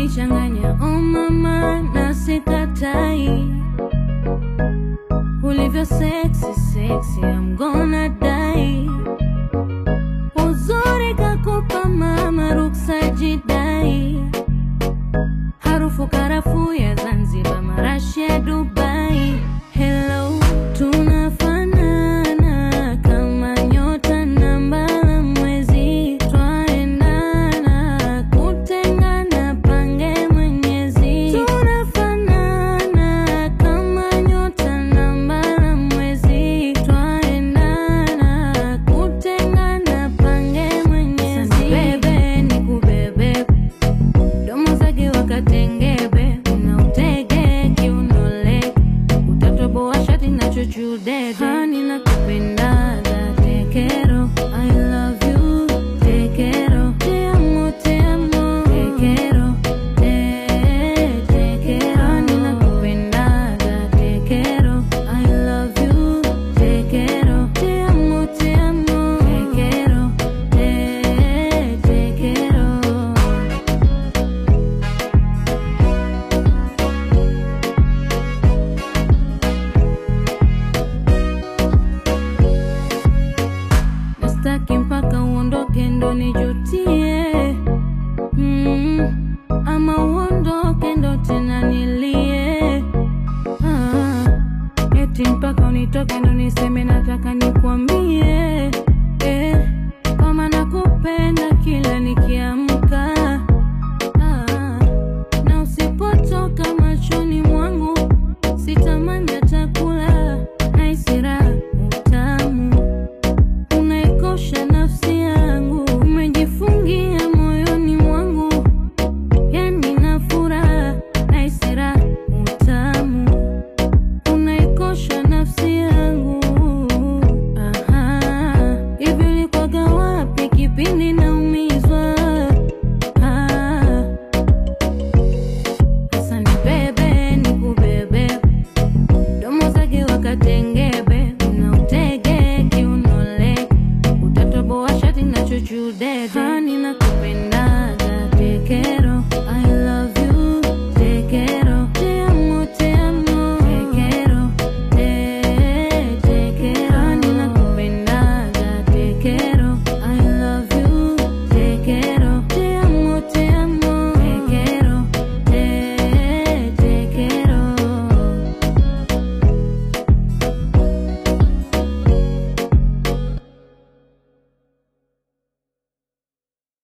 unanichanganya oh mama, na sikatai ulivyo sexy sexy, I'm gonna die. Uzuri kakupa mama, ruksa jidai, harufu karafuu ya Zanzibar, marashi ya Dubai. Hello, tunafanana kama nyota na mbala mwezi, twaendana kutengana, pange Mwenyezi. Tunafanana kama nyota na mbala mwezi, twaendana kutengana, pange Mwenyezi. Bebe nikubebe domo zake wakatengebe, una utege kiunole, utatoboa shati na chuchudede. Hani nakupendaga tekero, I love you tekero, te amo te amo tekero, te tekero. Hani nakupendaga tekero, I love you tekero, te amo te amo tekero, te tekero. Nastaki mpaka uondoke ndo nijutie mm, ama uondoke ndo tena nilie ah, eti mpaka unitoke ndo niseme nataka nikwambie eh, kama nakupenda